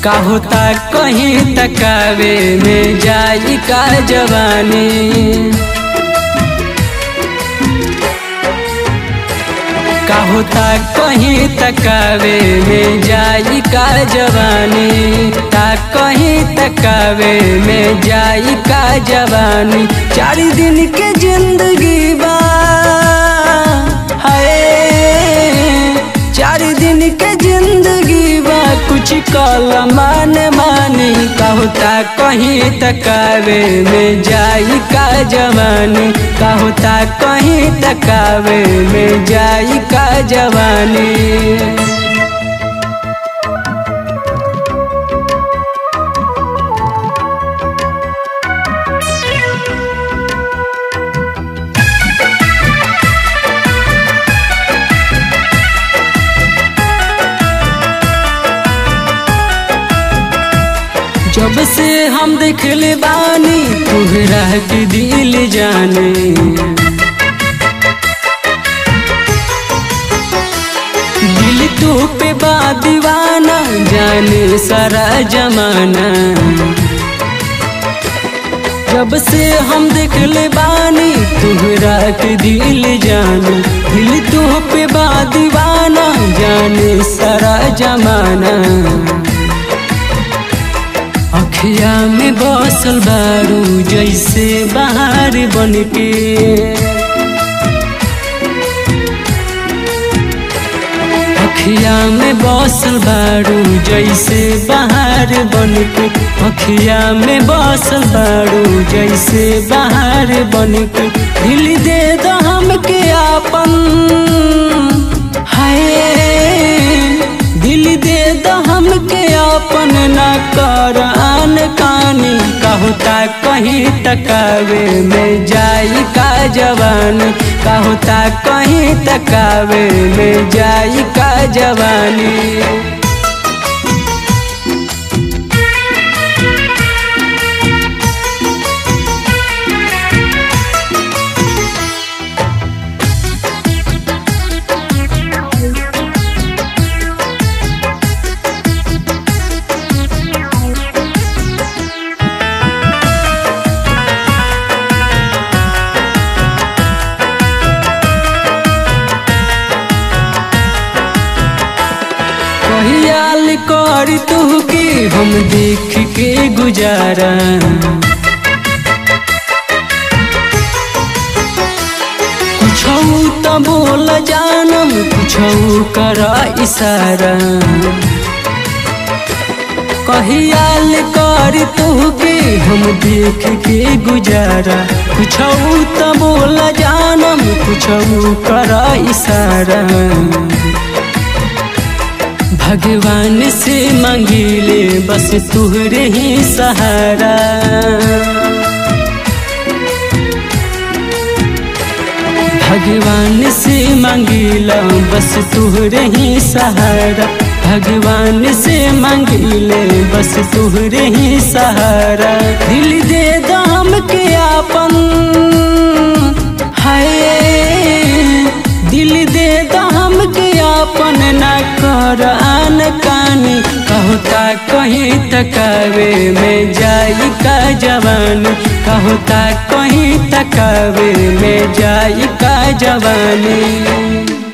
का होता कहीं तकावे में जाई का जवानी का होता कहीं तकावे में जाई का जवानी ता कहीं तकावे में जाई का जवानी चार दिन के जिंदगी बा हाय चार दिन के जिंदगी बा कुछ कल मान मानी का होता कहीं तकावे में जाई का जवानी का होता कहीं तकावे में जाई का जवानी जब से हम देखले बानी तुहरा के दिल जाने दिल तू पे बा दीवाना जाने सारा जमाना जब से हम देखले बानी तुहरा के दिल जाने दिल तू पे बा दीवाना जाने सारा जमाना अखिया में बसल बारू जैसे बाहर बन के अखिया में बसल बारू जैसे बाहर बन के अखिया में बसल बारू जैसे बाहर बन के दिल दे दो हमके आपन हाय दिल दे दो हमके अपन न कर आन कानी कहता कहीं तकावे में जाई का जवानी कहता कहीं तकावे में जाई का जवानी कहियाल कर तू के हम देख के गुजारा कुछ तो बोल जानम कुछ कर इशारा कहियाल कर तू के हम देख के गुजारा कुछ तो बोल जानम कुछ कर इशारा भगवान से मांगिले बस तुहरे ही सहारा भगवान से मांगिला बस तुहरे ही सहारा भगवान से मांगिले बस तुहरे ही सहारा दिल दे दाम के आपन हाय दिल दे दाम के आपन न कर आन कानी कहता कहीं तकावे में जाई का जवानी कहता कहीं तकावे में जाई का जवानी